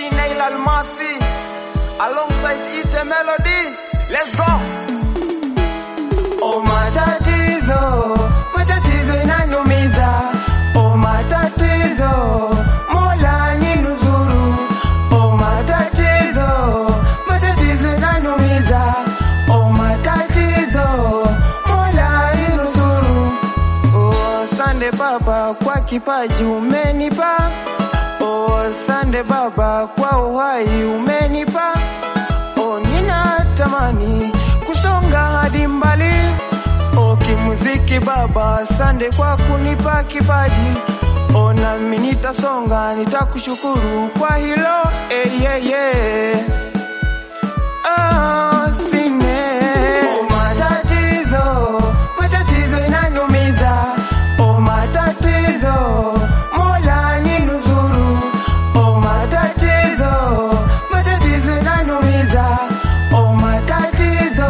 Nail Almasi alongside Ite Melody. Let's go. Oh, matatizo, matatizo inanumiza. Oh, matatizo, Mola ninusuru. Oh, matatizo, matatizo inanumiza. Oh, matatizo, Mola ninusuru. Oh, sande Baba kwa kipaji umenipa. Oh, sande Baba kwa uhai umenipa. Oh, ninatamani kusonga hadi mbali. Oh, kimuziki Baba, asante kwa kunipa kipaji. Oh, nami nitasonga, nitakushukuru kwa hilo. Eh, yeah, yeah. Oh, sine. Oh, matatizo, matatizo inanumiza. Oh, matatizo, Mola ninusuru. Oh, matatizo, matatizo inanumiza. Oh, matatizo,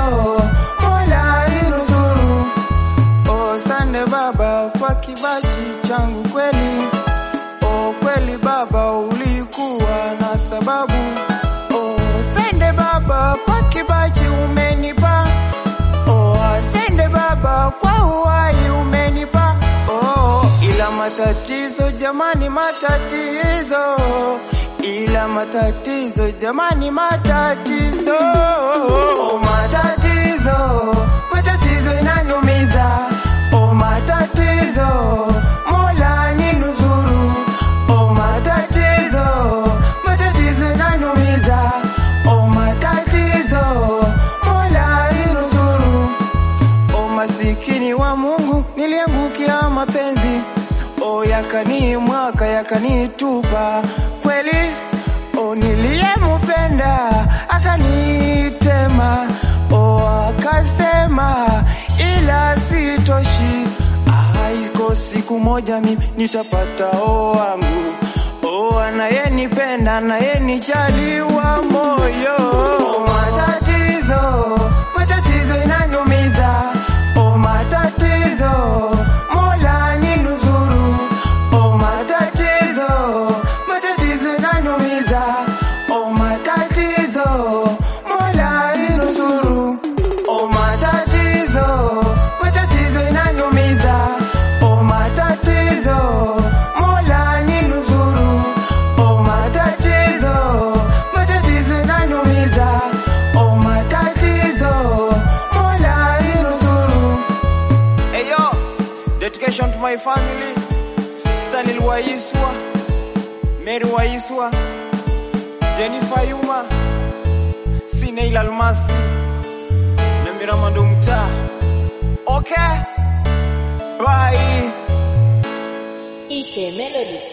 Mola ninusuru. Oh, sande Baba kwa kibaji changu kweli. Oh, kweli Baba ulikuwa na sababu. Oh, sande Baba kwa kibaji umenipa. Oh, asante Baba kwa uhai umenipa. Oh, ila matatizo jamani, matatizo ila matatizo jamani, matatizo oh, matatizo matatizo inanumiza. Oh, matatizo Mola ninusuru. Oh, matatizo matatizo inanumiza. Oh, matatizo Mola ninusuru. O masikini wa Mungu niliangukia mapenzi, o yakani mwaka yakanitupa kweli. O niliyemupenda akanitema, o akasema ila sitoshi, aiko siku moja mimi nitapata o wangu o anayenipenda anayenijali wa moyo. O matatizo matatizo inanumiza. O matatizo Mola ninusuru. O matatizo matatizo inanumiza. O matatizo Mola ninusuru. O matatizo matatizo inanumiza. O matatizo Mola ninusuru. O matatizo matatizo inanumiza. O matatizo Mola ninusuru. Hey yo, dedication to my family. Stanley Waiswa, Mary Waiswa, Jennifer Yuma, Sinail Almasi, na Miramando Mtaa. Okay, bye. Ite Melodies.